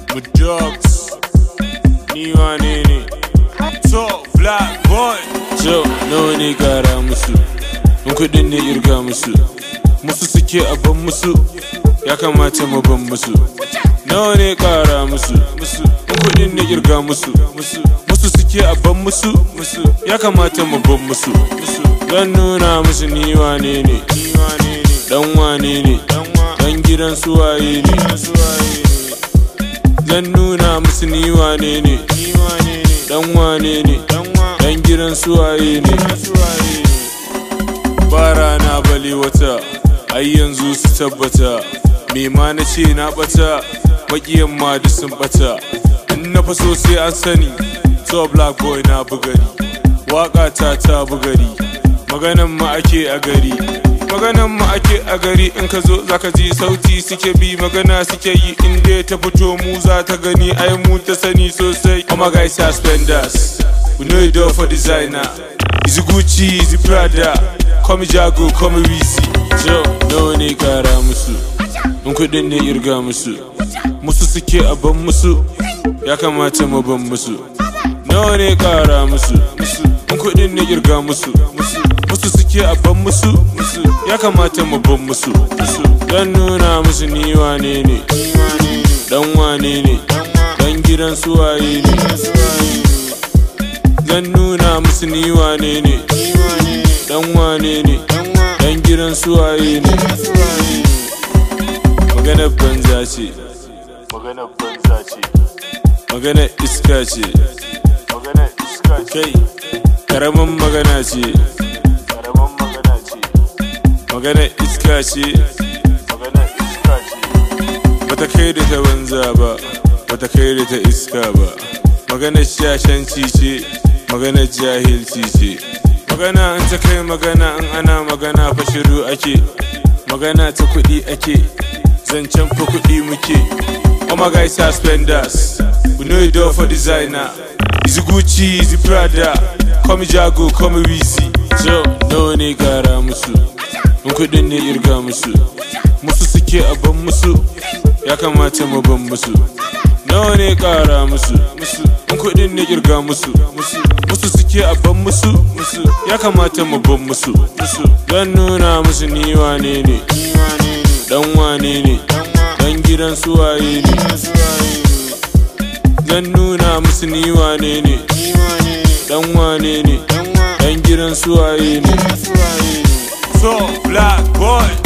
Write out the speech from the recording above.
mu dogs ni wane ne to black boy so nawa ne gara musu in kudin ne irga musu musu suke aban musu ya kamata mu ban musu nawa ne kara musu musu in kudin ne irga musu musu musu suke aban musu musu ya kamata mu ban musu musu zan nuna musu ni wane ne ni wane ne dan wane ne dan gidan suwaye ne zan nuna musu ni wane ne dan wane ne dan gidan suwaye ne ba rana bale wata ai yanzu su tabbata me ma na ce na bata makiyan ma da sun bata in na faso sai an sani so black boy na bugari waka ta ta bugari maganan ma ake a gari maganan ma ake a gari in ka zo zaka ji sauti suke bi magana suke yi in dai ta fito mu za ta gani ai mu ta sani sosai oh my guys suspenders we know it all for designer is gucci is prada come jago come wisi so nawa ne kara musu in kudin ne irga musu musu suke a ban musu ya kamata mu ban musu nawa ne kara musu musu in kudin ne irga musu musu musu suke a ban musu musu ya kamata mu ban musu musu zan nuna musu ni wane ne dan wane ne dan gidan suwaye ne zan nuna musu ni wane ne dan wane ne dan gidan suwaye ne maganar banza ce maganar banza ce maganar iska ce maganar iska kai karamin magana ce karamin magana ce maganar iska ce maganar iska ce bata kai da ta banza ba bata kai da ta iska ba maganar shashanci ce maganar jahilci ce magana in ta kai magana in ana magana fa shiru ake magana ta kuɗi ake zancen fa kuɗi muke oh my guys suspenders we know it all for designer is gucci is prada come jago come wisi so nawa ne gara musu in kuɗin ne irga musu musu suke a ban musu ya kamata mu ban musu nawa ne kara musu musu in kudin ne kirga musu musu musu suke a ban musu musu ya kamata mu ban musu musu zan nuna musu ni wane ne dan wane ne dan gidan suwaye ne zan nuna musu ni wane ne dan wane ne dan gidan suwaye ne so black boy